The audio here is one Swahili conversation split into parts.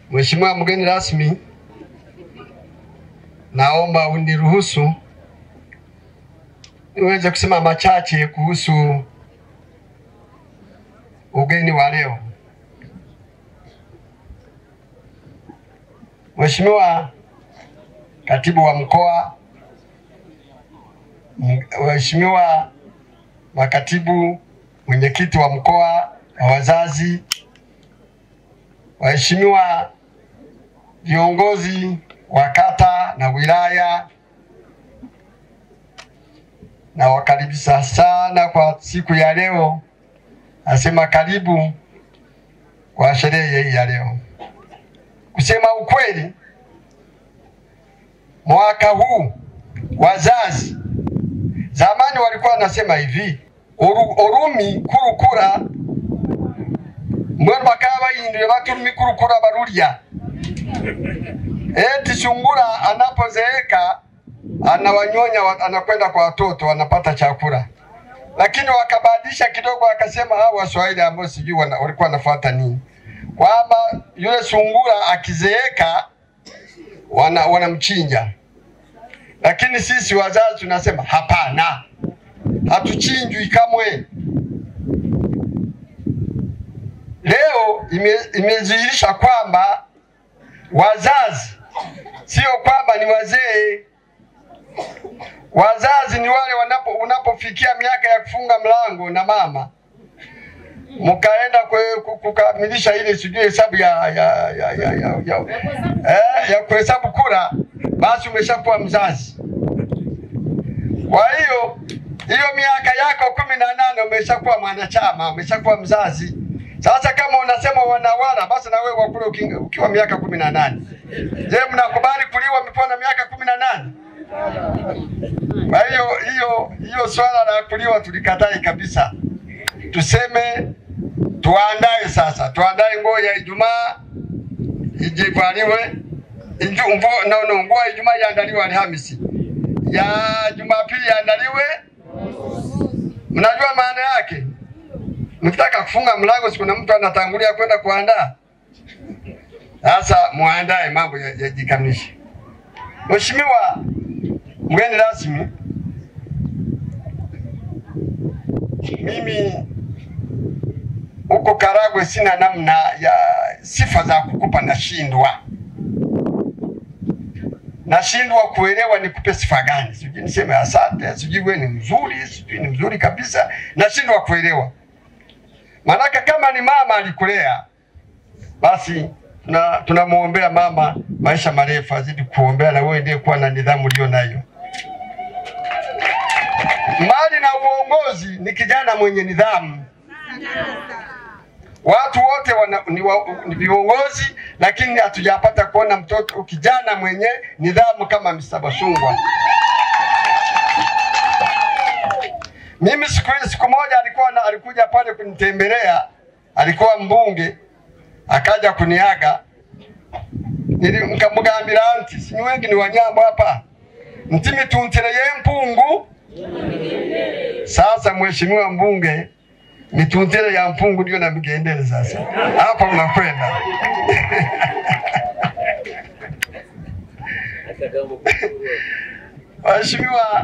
Mheshimiwa mgeni rasmi, naomba uniruhusu niweze kusema machache kuhusu ugeni wa leo. Mheshimiwa Katibu wa Mkoa, m- Mheshimiwa makatibu, mwenyekiti wa mkoa wa wazazi, waheshimiwa viongozi wa kata na wilaya, nawakaribisha sana kwa siku ya leo. Nasema karibu kwa sherehe hii ya leo. Kusema ukweli, mwaka huu wazazi zamani walikuwa wanasema hivi oru, orumi kurukura mbwenu bakaba bayindire baturumi kurukura barurya eti sungura anapozeeka anawanyonya wa- anakwenda kwa watoto wanapata chakula, lakini wakabadilisha kidogo, wakasema hao Waswahili ambao sijui wana- walikuwa wanafuata nini, kwamba yule sungura akizeeka wana, wanamchinja. Lakini sisi wazazi tunasema hapana, hatuchinjwi kamwe. Leo ime- imedhihirisha kwamba wazazi sio kwamba ni wazee. Wazazi ni wale wanapo unapofikia miaka ya kufunga mlango na mama mkaenda kwe- ku- kukamilisha ile sijui hesabu ya ya ya ya, ya, ya, eh, ya kuhesabu kura, basi umeshakuwa mzazi. Kwa hiyo hiyo miaka yako kumi na nane umeshakuwa mwanachama, umeshakuwa mzazi. Sasa kama unasema wanawala, basi na wewe wakule uki- ukiwa miaka kumi na nane. Je, mnakubali kuliwa mkiwa na miaka kumi na nane? Kwa hiyo hiyo hiyo swala la kuliwa tulikatae kabisa, tuseme tuandae sasa, tuandae nguo ya Ijumaa ijivaliwe Iju, mvua, no, no, nguo ya Ijumaa iandaliwe Alhamisi, ya Jumapili iandaliwe. Mnajua maana yake? Mkitaka kufunga mlango, siku na mtu anatangulia kwenda kuandaa. Sasa muandae mambo ya- yajikamilishe. Mheshimiwa mgeni rasmi, mimi huko Karagwe sina namna ya sifa za kukupa, nashindwa nashindwa kuelewa nikupe sifa gani, sijui niseme asante, sijui wewe ni mzuri, sijui ni mzuri kabisa, nashindwa kuelewa. Maanake kama ni mama alikulea, basi tuna tunamwombea mama maisha marefu, azidi kuombea na wewe ndiye kuwa na nidhamu ulio nayo. Mbali na uongozi, ni kijana mwenye nidhamu. Watu wote wana, ni, wa, ni viongozi, lakini hatujapata kuona mtoto kijana mwenye nidhamu kama Mr. Basungwa. Mimi siku siku moja alikuwa na, alikuja pale kunitembelea, alikuwa mbunge, akaja kuniaga, nili nkamugambira nti sinyi wengi ni wanyambo hapa ntimi tuntereye mpungu. Sasa mheshimiwa mbunge, mituntire ya mpungu ndio namigendele sasa, hapa unakwenda Mheshimiwa,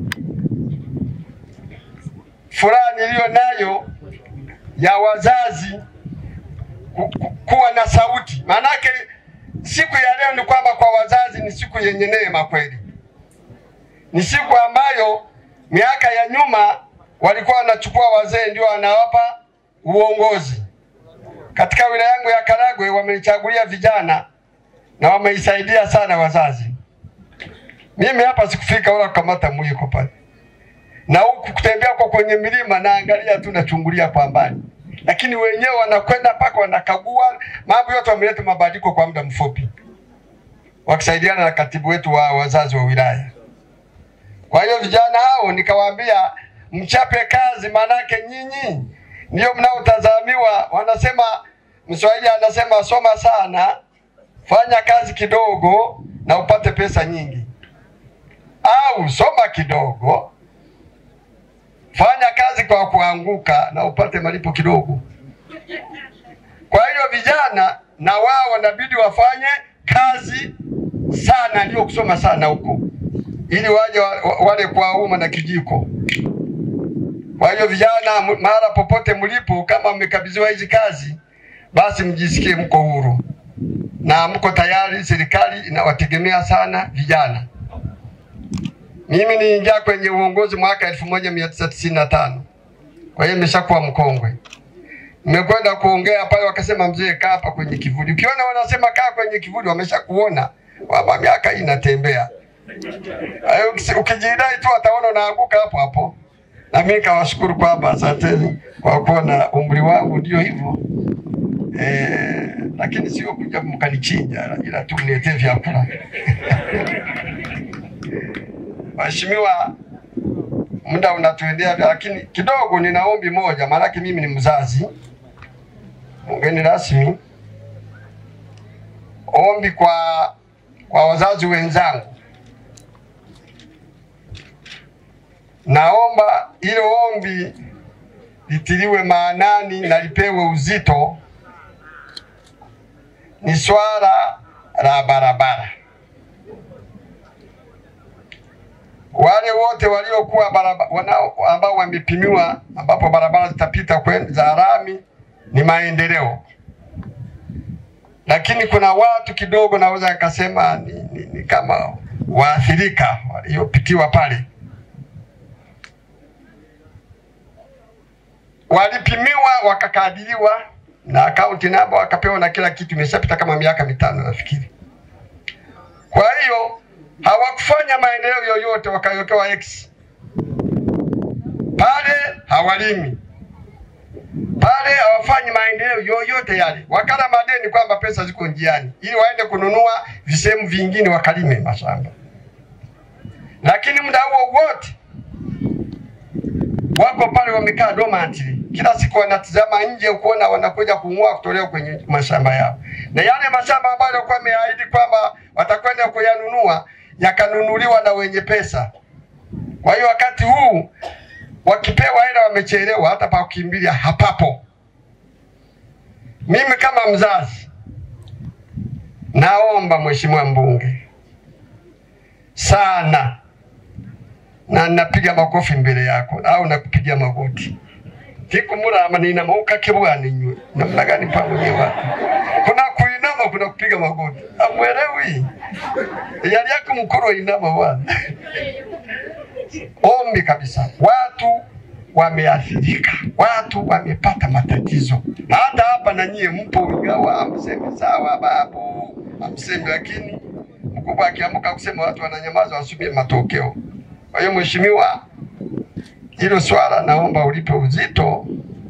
furaha niliyo nayo ya wazazi ku- ku- kuwa na sauti. Maanake siku ya leo ni kwamba kwa wazazi ni siku yenye neema kweli, ni siku ambayo miaka ya nyuma walikuwa wanachukua wazee ndio wanawapa uongozi. Katika wilaya yangu ya Karagwe wamenichagulia vijana na wameisaidia sana wazazi. Mimi hapa sikufika wala kukamata mwiko pale, na huku kutembea kwa kwenye milima naangalia tu, nachungulia kwa mbali, lakini wenyewe wanakwenda mpaka wanakagua mambo yote, wameleta mabadiliko kwa muda mfupi, wakisaidiana na katibu wetu wa wazazi wa wilaya. Kwa hiyo vijana hao nikawaambia, mchape kazi, maanake nyinyi ndio mnaotazamiwa. Wanasema Mswahili anasema soma sana, fanya kazi kidogo na upate pesa nyingi, au soma kidogo, fanya kazi kwa kuanguka na upate malipo kidogo. Kwa hiyo vijana na wao wanabidi wafanye kazi sana, ndio kusoma sana huko, ili waje wa- wa- wale kwa uma na kijiko. Kwa hiyo vijana, m- mahala popote mlipo, kama mmekabidhiwa hizi kazi, basi mjisikie mko huru na mko tayari. Serikali inawategemea sana vijana. Mimi niingia kwenye uongozi mwaka 1995 kwa hiyo nimeshakuwa mkongwe. Nimekwenda kuongea pale, wakasema mzee, kaa hapa kwenye kivuli. Ukiona wanasema kaa kwenye kivuli, wameshakuona kwamba miaka hii inatembea. Kwa hiyo ukisi- Ukijidai tu wataona unaanguka hapo hapo. Na mimi kawashukuru kwamba asanteni kwa kuona umri wangu ndio hivyo eh, lakini sio kuja mkanichinja, ila tu mniletee vyakula. Mheshimiwa, muda unatuendea, lakini kidogo nina ombi moja, maanake mimi ni mzazi, mgeni rasmi. Ombi kwa kwa wazazi wenzangu, naomba hilo ombi litiliwe maanani na lipewe uzito. Ni swala la barabara. wale wote waliokuwa baraba- wanao ambao wamepimiwa ambapo barabara zitapita kwen- za lami ni maendeleo, lakini kuna watu kidogo naweza nikasema ni, ni, ni kama waathirika waliopitiwa pale, walipimiwa wakakadiriwa na akaunti namba wakapewa na kila kitu, imeshapita kama miaka mitano nafikiri. Kwa hiyo hawakufanya maendeleo yoyote, wakawekewa X pale, hawalimi pale, hawafanyi maendeleo yoyote yale, wakala madeni kwamba pesa ziko njiani, ili waende kununua visehemu vingine wakalime mashamba, lakini muda huo wote wako pale wamekaa dormantly, kila siku wanatizama nje kuona wanakuja kung'oa kutolewa kwenye mashamba yao, na yale mashamba ambayo walikuwa wameahidi kwamba watakwenda kuyanunua yakanunuliwa na wenye pesa. Kwa hiyo wakati huu wakipewa hela wamechelewa, hata pa kukimbilia hapapo. Mimi kama mzazi naomba Mheshimiwa mbunge sana na napiga makofi mbele yako au nakupigia magoti tikumurama ninamauka kibwani nywe namna gani pamoja watu kuna kuinama kuna kupiga magoti amwelewi yali yako mkuru inama bwana ombi kabisa watu wameathirika watu wamepata matatizo hata hapa na nyie mpo ingawa amseme sawa babu amseme lakini mkubwa akiamka kusema watu wananyamaza wasubiri matokeo kwa hiyo mheshimiwa, hilo swala naomba ulipe uzito.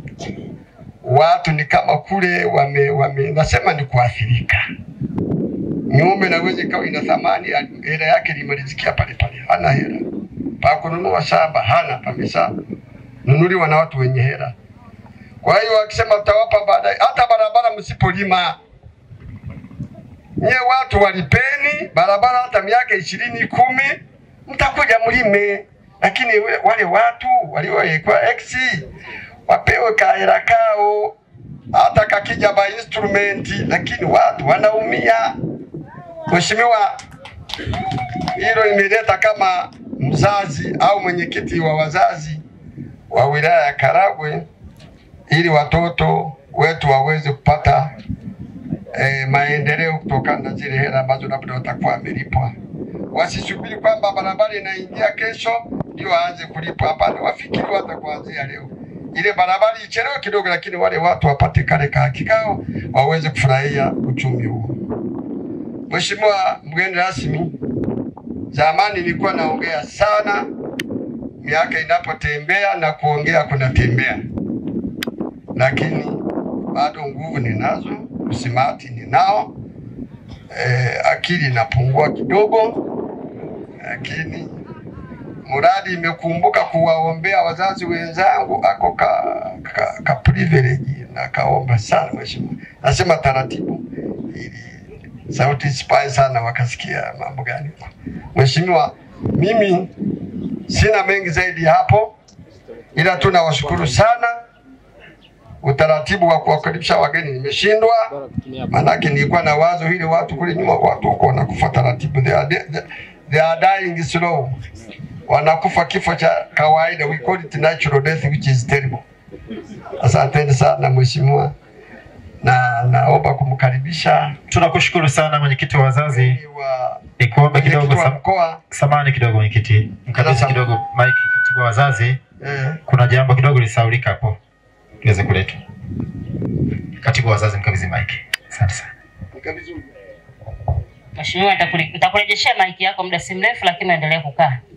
Watu ni kama kule wame, wame nasema ni kuathirika. Ng'ombe naweza ikawa ina thamani, hela yake limalizikia pale pale, hana hela pa kununua shamba, hana pamesha nunuliwa na watu wenye hela. Kwa hiyo wakisema tutawapa baadaye, hata barabara msipolima nyie watu walipeni barabara hata miaka ishirini kumi mtakuja mlime, lakini we- wale watu waliowekwa X wapewe kahera kao, hata kakija ba instrument, lakini watu wanaumia. Mheshimiwa, hilo imeleta kama mzazi au mwenyekiti wa wazazi wa wilaya ya Karagwe, ili watoto wetu waweze kupata eh, maendeleo kutokana na zile hela ambazo labda watakuwa wamelipwa. Wasisubiri kwamba barabara inaingia kesho ndio waanze kulipwa. Hapana, wafikiri hata kuanzia leo, ile barabara ichelewe kidogo, lakini wale watu wapate kale kahaki kao waweze kufurahia uchumi huo. Mheshimiwa mgeni rasmi, zamani nilikuwa naongea sana, miaka inapotembea na kuongea kunatembea, lakini bado nguvu ninazo, usimati ninao, eh, akili inapungua kidogo, lakini mradi imekumbuka kuwaombea wazazi wenzangu, ako ka, ka, ka privilege na kaomba sana mheshimiwa. Nasema taratibu ili sauti isipae sana wakasikia mambo gani. Mheshimiwa, mimi sina mengi zaidi ya hapo, ila tu nawashukuru sana utaratibu wa kuwakaribisha wageni nimeshindwa, maanake nilikuwa na wazo hili watu kule nyuma watu wako wanakufa taratibu, they are, they, they are dying slow, wanakufa kifo cha kawaida, we call it natural death which is terrible. Asanteni sana mheshimiwa, na naomba kumkaribisha Tunakushukuru sana mwenyekiti wa wazazi. wa Nikuombe kidogo mwenyekiti wa sam, mkoa samani kidogo mwenyekiti, mkabidhi Sasa- kidogo mike katibu wa wazazi. eh, Kuna jambo kidogo lisaulika hapo liweze kuletwa. Katibu wa wazazi, mkabidhi mike. Asante sana. mkabidhi Mheshimiwa, nitakure- nitakurejeshea maiki yako muda si mrefu, lakini endelea kukaa.